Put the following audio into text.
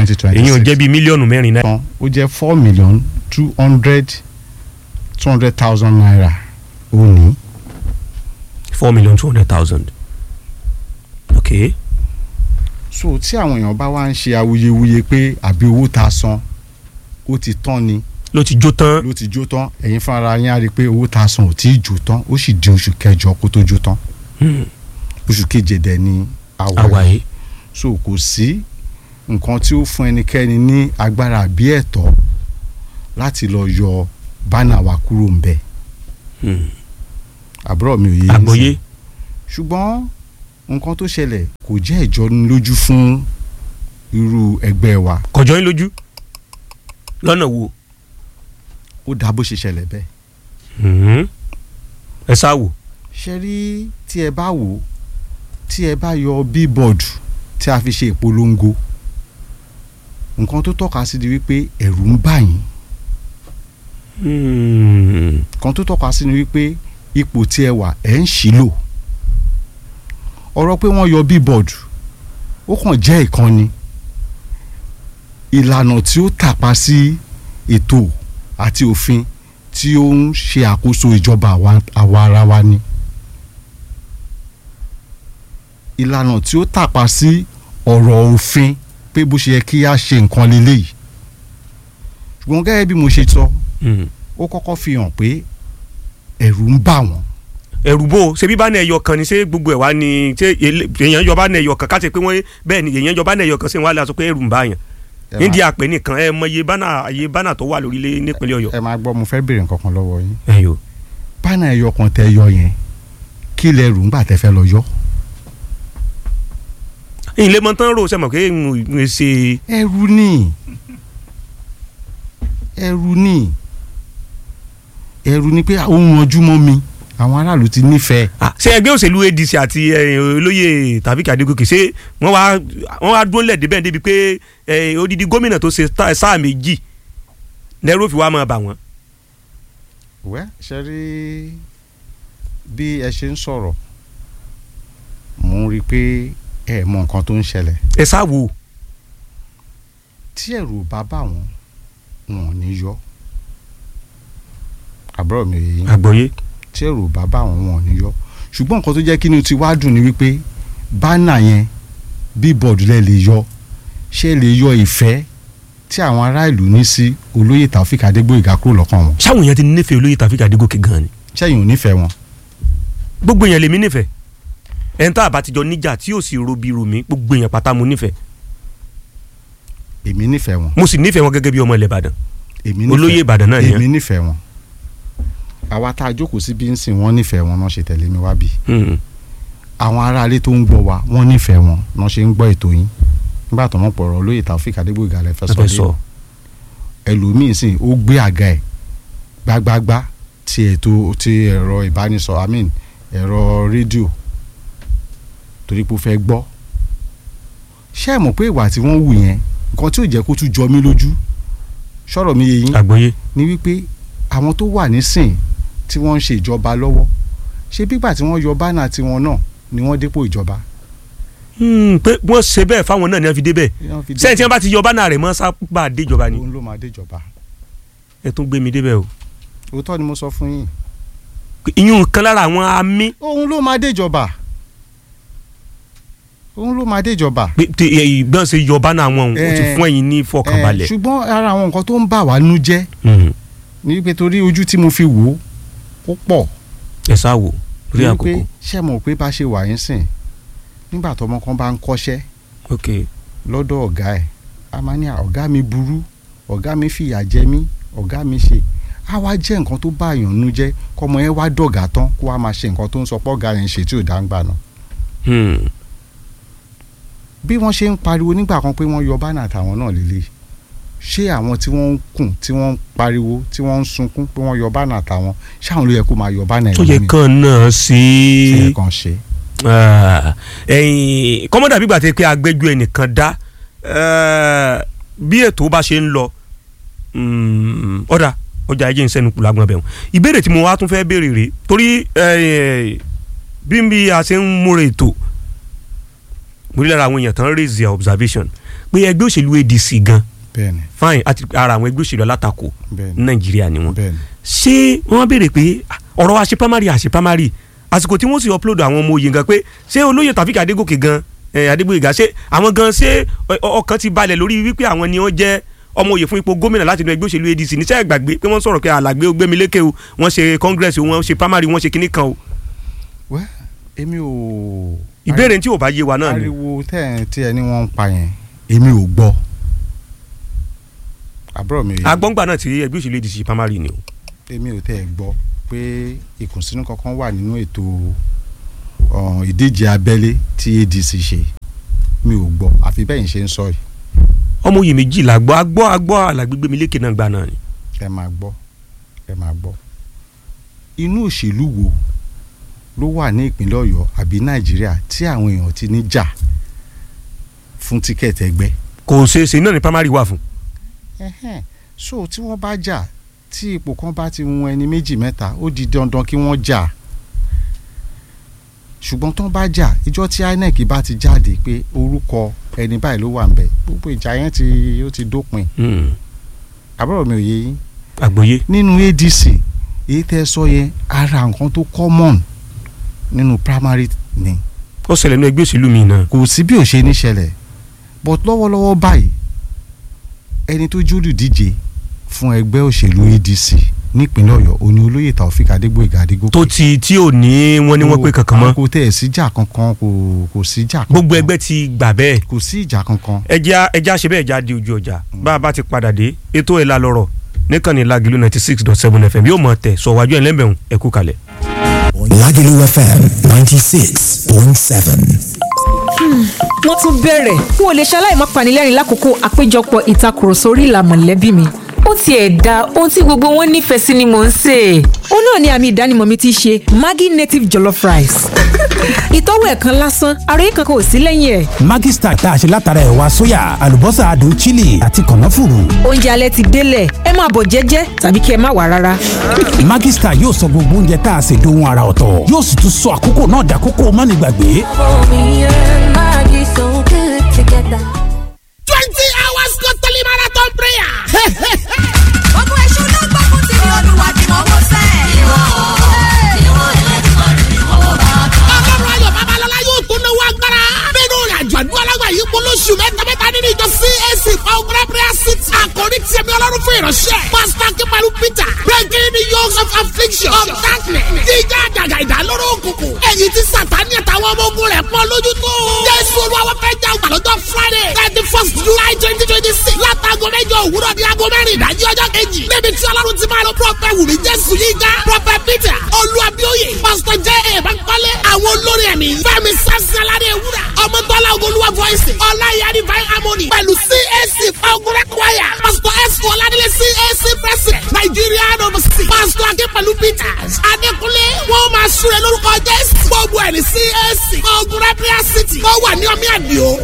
twenty twenty èyí ò six jẹ́ bíi mílíọ̀nù mẹ́rin náírà. tán ó jẹ́ four million two hundred two hundred thousand naira ó ní four million two hundred thousand. ok so tí àwọn èèyàn bá wá ń ṣe awuyewuye pé àbí owó tá a san ó ti tán ni ló ti jó tán. ló ti jó tán ẹ̀yin fúnra yín á rí i pé owó tá a san ò tí ì jó tán ó sì di oṣù kẹjọ kó tó jó tán Hmm. oṣù keje dẹ̀ ni àwa àwàyé. so kò sí nǹkan tí ó fún ẹnikẹ́ni ní agbára àbí ẹ̀tọ́ láti lọ yọ bánà wa kúrò ń bẹ̀ Hmm. àbúrò mi ò yé yín àgbọ́yé. sí. ṣùgbọ́n nǹkan tó ṣẹlẹ̀ kò jẹ́ ìjọnilójú fún irú ẹgbẹ́ wa kọjọ́ yín lójú. lọ́nà wo. ó dá bó ṣe ṣẹlẹ̀ bẹ́ẹ̀ Hmm. ẹ sá wò. ṣe rí tí ẹ bá wò ó tí ẹ bá yọ bíbọ̀dù tí a fi ṣe ìpolongo nǹkan tó tọ́ka sí di wípé ẹ̀rù ń bà yín Hmm. nǹkan tó tọ́ka sí ni wípé ipò tí ẹ wà ẹ̀ ń ṣìlò ọ̀rọ̀ pé wọ́n yọ bíbọ̀dù ó kàn jẹ́ ìkànnì ìlànà tí ó tàpá sí ètò àti òfin tí ó ń ṣe àkóso ìjọba àwa àwa ara wa ni ìlànà tí ó tàpá sí ọ̀rọ̀ òfin pé bó ṣe yẹ kí a ṣe nǹkan lélẹ́yìí ṣùgbọ́n gẹ́gẹ́ bí mo ṣe sọ Hmm. ó kọ́kọ́ fi hàn pé ẹ̀rù ń bà wọ́n ẹ̀rù bò ṣe bí bánà ẹyọ kan ni ṣé gbogbo ẹ̀ wá ni ṣé ele- èèyàn yọ bánà ẹyọ kan káṣe pé wọ́n bẹ́ẹ̀ ni èèyàn yọ bánà ẹyọ kan ṣé wọ́n á lè sọ pé ẹ̀rù ń bá yàn. Ẹ nídìí máa- àpè nìkan ẹ mọ iye bánà iye bánà tó wà lórílẹ̀ nípínlẹ̀ Ọ̀yọ́. ẹ máa gbọ́ mo fẹ́ béèrè nǹkan kan lọ́wọ́ yín ẹyọ. bánà ẹyọ kan tẹ yọ yẹn kí lẹ rù ńgbà tẹ fẹ́ lọ yọ. ilé mọ tán rò sẹ́mọ̀ pé n ò ṣe ẹ̀rù ni ẹ̀rù ni ẹ̀rù ni pé ohun ọjúmọ́ mi àwọn aráàlú ti nífẹ̀ẹ́ Ah, ṣé ẹgbẹ́ òṣèlú ADC àti eh, olóyè Taofeek Adégòkè ṣé wọ́n wá wọ́n wá dúró lẹ̀ débẹ̀ débi pé eh, odidi gómìnà tó ṣe tá- sáà méjì lẹ́rú fi wá máa bà wọ́n. wẹ́ ṣe rí bí ẹ ṣe ń sọ̀rọ̀ mo ń rí i pé ẹ mọ nǹkan tó ń ṣẹlẹ̀ ẹ sá wo tí ẹ̀rù bá bà wọ́n wọn ò ní yọ àbúrò mi ò yé yín àgbọ̀yé. tí ẹ̀rù bá bà wọ́n wọn ò ní yọ ṣùgbọ́n nǹkan tó jẹ́ kí ni ti wá dùn ni wípé bánà yẹn bíbọ̀dù lẹ lè yọ ṣé lè yọ ìfẹ́ tí àwọn ará ìlú ní sí olóyè Taofeek Adégbóyèga kúrò lọ́kàn wọn sáwọn èèyàn ti nífẹ̀ẹ́ olóyè Taofeek Adégòkè gan ni ṣẹ́yìn ò nífẹ̀ẹ́ wọn gbogbo èèyàn lèmi nífẹ̀ẹ́ ẹni tá a bá ti jọ níjà tí yóò sì robi romi gbogbo èèyàn pátá mo nífẹ̀ẹ́ èmi nífẹ̀ẹ́ wọn mo sì nífẹ̀ẹ́ wọn gẹ́gẹ́ bí ọmọ ilẹ̀ Ìbàdàn èmi nífẹ̀ẹ́ olóyè Ìbàdàn náà èmi nìyẹn nífẹ̀ẹ́ wọn àwa tá a jókòó sí bí ń sìn wọ́n nífẹ̀ẹ́ wọn náà ṣe tẹ̀lé mi wá bí Hmm. àwọn aráalé tó ń gbọ́ wa wọ́n nífẹ̀ẹ́ wọn náà ṣe ń gbọ́ ètò yín nígbà tó mọ̀ pọ̀rọ̀ olóyè Taofeek Adégbóyèga lẹ fẹ́ ẹ sọ fẹ́ dé sọ ẹlòmíín sìn ó gbé àga ẹ̀ gbágbágbá ti ètò ti ẹ̀rọ ìbánisọ̀rọ̀ i mean ẹ̀rọ rédíò torí pé ó fẹ́ gbọ́ ṣé ẹ mọ̀ pé ìwà tí wọ́n wù yẹn nǹkan tí ò jẹ́ kó tún jọ mí lójú sọ̀rọ̀ mi yé yín àgbọ̀yé ni wípé àwọn tó wà nísìn tí wọ́n ń ṣe ìjọba lọ́wọ́ ṣé bígbà tí wọ́n yọ bánà tiwọn náà ni wọ́n dépò ìjọba. Hmm, pé wọ́n ṣe bẹ́ẹ̀ fáwọn náà ni wọ́n fi dé bẹ́ẹ̀ Wọ́n fi dé- sẹ́yìn tí wọ́n bá ti yọ bánà rẹ̀ mọ́ sábà déjọba ni òun ló máa déjọba ẹ tún gbé mi débẹ̀ o òótọ́ ni mo sọ fún yín ìyún kan lára àwọn amí òun ló máa déjọba òun ló máa déjọba. pé tí ìgbọ́n ṣe yọ bánà wọn o ti Eh, fún ẹ̀yin ní Eh, fọkànbalẹ̀. ṣùgbọ́n ara àwọn nǹkan tó ń bà wá nú jẹ́ Hmm. ni wípé torí ojú tí mo fi wò ó ó pọ̀ ẹ sá wò rí ni àkókò wípé ṣé mọ̀ pé bá ṣe wà yín sìn nígbà tọmọ kan bá ń kọ́ṣẹ́ ok lọ́dọ̀ ọ̀gá ẹ̀ a máa ní "À, ọ̀gá mi burú ọ̀gá mi fìyà jẹ mí ọ̀gá mi ṣe á wá jẹ́ nǹkan tó bá èèyàn nú jẹ́ kọ́mọ yẹn wá dọ̀gá tán kó wá máa ṣe nǹkan tó ń sọ pé ọ̀gá yẹn ṣe tí ò dá ń gbà náà Hmm. bí wọ́n ṣe ń pariwo nígbà kan pé wọ́n yọ bánà àtàwọn náà lélẹ̀ ṣé àwọn tí wọ́n ń kùn tí wọ́n ń pariwo tí wọ́n ń sunkún pé wọ́n yọ bánà àtàwọn ṣáwọn ló yẹ kó máa yọ bánà tó yẹ ẹlòmíì? kàn náà sí ṣé yẹ kàn ṣe ẹ̀yin kọ́mọ́dà bí gbàtẹ́ pé agbẹ́jọ́ ẹnìkan dá eh, bí ètò bá ṣe ń lọ mm, ọ̀dà ọjà ẹ̀jẹ̀ ń sẹ́nu kù lágbọ́n bẹ̀rù ìbéèrè tí mo wá tún fẹ́ béèrè rèé torí eh, bí bí a ṣe ń múra ètò mo rí lára àwọn èèyàn tán raise their observation pé ẹgbẹ́ òṣèlú ADC gan bẹ́ẹ̀ni fine àti ara àwọn ẹgbẹ́ òṣèlú alátakò bẹ́ẹ̀ni ní Nàìjíríà ni wọ́n bẹ́ẹ̀ni ṣé wọ́n béèrè pé ah, ọ̀rọ̀ wa ṣe primary àṣe primary àsìkò tí wọ́n sì upload àwọn ọmọ òye gan pé ṣé olóyè Taofeek Adégòkè gan eh, Adégbóyèga ṣé àwọn gan ṣé ọ- ọ- ọkàn ti balẹ̀ lórí wípé àwọn ni wọ́n jẹ́ ọmọ òye fún ipò gómìnà láti inú ẹgbẹ́ òṣèlú ADC níṣẹ́ ìgbàgbé pé wọ́n sọ̀rọ̀ pé alàgbé Gbémilékè o wọ́n ṣe congress o wọ́n ṣe primary wọ́n ṣe kinní kan o wẹ́ èmi ò. ìbéèrè tí ò bá yé wa náà ni ariwo tẹ́ ẹ̀ tí ẹ ní wọ́n ń pa yẹn èmi ò gbọ́ àbúrò mi agbọ́ngbà náà ti ẹgbẹ́ òṣèlú ADC primary ni o èmi ò tẹ́ ẹ gbọ́ pé ìkùnsínú kankan wà nínú ètò ọ̀, ìdíje abẹ́lé tí ADC ṣe mi ò gbọ́ àfi bẹ́yìn ṣe ń sọ yìí ọmọ òye méjìlá gbọ́ agbọ́ agbọ́ alàgbé Gbémilékè náà gbà náà ni ẹ máa gbọ́ ẹ máa gbọ́ inú òṣèlú wo ló wà ní ìpínlẹ̀ Ọ̀yọ́ àbí Nàìjíríà tí àwọn èèyàn ti ní jà fún tíkẹ́ẹ̀tì ẹgbẹ́ kò ṣeéṣe náà ni primary wà fún Ẹhẹ́n. so tí wọ́n bá jà tí ipò kan bá ti wọn ẹni méjì mẹ́ta ó di dandan kí wọ́n jà ṣùgbọ́n tó ń bá jà ìjọ tí INEC bá ti jáde pé orúkọ ẹni báyìí ló wà ń bẹ̀ gbogbo ìjà yẹn ti ó ti dópin Hmm. àbúrò mi ò yé yín àgbọ́yé nínú ADC èyí tẹ́ sọ yẹn ara nǹkan tó common nínú primary ni ó ṣẹlẹ̀ nínú ẹgbẹ́ òṣèlú mi náà kò sí bí ò ṣe ní ṣẹlẹ̀ but lọ́wọ́lọ́wọ́ báyìí ẹni tó jólùdíje fún ẹgbẹ́ òṣèlú ADC nípínlẹ̀ Ọ̀yọ́ òní olóyè Taofeek Adégbóyèga Adégòkè tó ti tí ò ní wọ́n ní wọ́n pé kankan mọ́ kò tẹ̀ ẹ̀ síjà kankan kò kò síjà kankan gbogbo ẹgbẹ́ ti gbà bẹ́ẹ̀ kò sí ìjà kankan ẹja ẹja ṣe bẹ́ẹ̀ já di ojú ọjà bá a bá ti padà dé ètò ẹ̀ la lọ́rọ̀ níkànnì Lágìlú ninety six dot seven fm yóò mọ̀ tẹ̀ sọ wájú ẹ̀ lẹ́mbẹ̀rún ẹ kú kalẹ̀. Lagelu FM 96.7. wọ́n tún bẹ̀rẹ̀ n ò lè ṣaláì má panilẹ́rìn lákòókò àpéjọpọ̀ ìtakùrọ̀sọ orí ìlà mọ̀lẹ́bí mi ó tiẹ̀ da ohun tí gbogbo wọn nífẹ̀ẹ́ sí ni mò ń sè é. ó náà ni àmì ìdánimọ̀ mi ti ṣe Maggi native jollof rice. ìtọ́wò ẹ̀kan lásán àròyé kankan ò sí lẹ́yìn ẹ̀. Maggi Star tá a ṣe látara ẹ̀wà sóyà, àlùbọ́sà adùn chili àti kànáfùrù. oúnjẹ alẹ́ ti délẹ̀ ẹ máa bọ̀ jẹ́jẹ́ tàbí kí ẹ má wá rárá. Maggi Star yóò sọ gbogbo oúnjẹ tá a ṣe dohun ara ọ̀tọ̀. Yóò sì tún sọ àkókò náà dàkókò mánigbàgbé. Me and Maggie so good together. twenty hours totally marathon prayer. Ogun èṣù ló gbógun ti ní olúwa tí mo wò sẹ́. Ìwọ ìwọ ẹlẹ́dùnmọ̀ rẹ̀ ni mo wò bá kọ́. ọlọ́run ayọ̀ babalọ́lá yóò tún náwó agbára. nínú ìrìnàjò àdúrà lágbà yìí kó lóṣù mẹ́ta mẹ́ta nínú ìjọ CAC Power Prayer City. àkòrí tiẹ̀ mi ọlọ́run fún ìránṣẹ́. pásítọ̀ kíbalú Peter breaking the yokes of affliction of darkness. jíjá àjàgà ìdálóró òkùnkùn. èyí tí sàtáni àtàwọn ọmọ ogun rẹ̀ pọ̀ lójú tó. jésù olúwa fẹ́ jà ọgbà lọ́jọ́ Friday thirty first July twenty twenty six. látago mẹ́jọ òwúrọ̀ ní aago mẹ́rin ìdájí ọjọ́ kejì. níbi tí ọlọ́run ti máa lọ prọfẹ̀ wùmí jésù yíga prọfẹ̀ Peter olúwàbíòye pásítọ̀ jẹ́ èèbánkọ́lé àwọn olórí ẹ̀mí fẹ́mi sẹ́sẹ́ládé ewúrà ọmọdọ́lá ogolúwa voice ọláyà divine harmony pẹ̀lú CAC fagurẹ́ choir pásítọ̀ ẹ̀sùn ọ̀làdílé CAC president Nigerian overseas pásítọ̀ akínpẹ̀lú Peters adékúnlé wọ́n máa súre lórúkọ jésù gbogbo ẹ̀ ní CAC fagurẹ́ prayer city wọ́n wà ní ọmí àdìo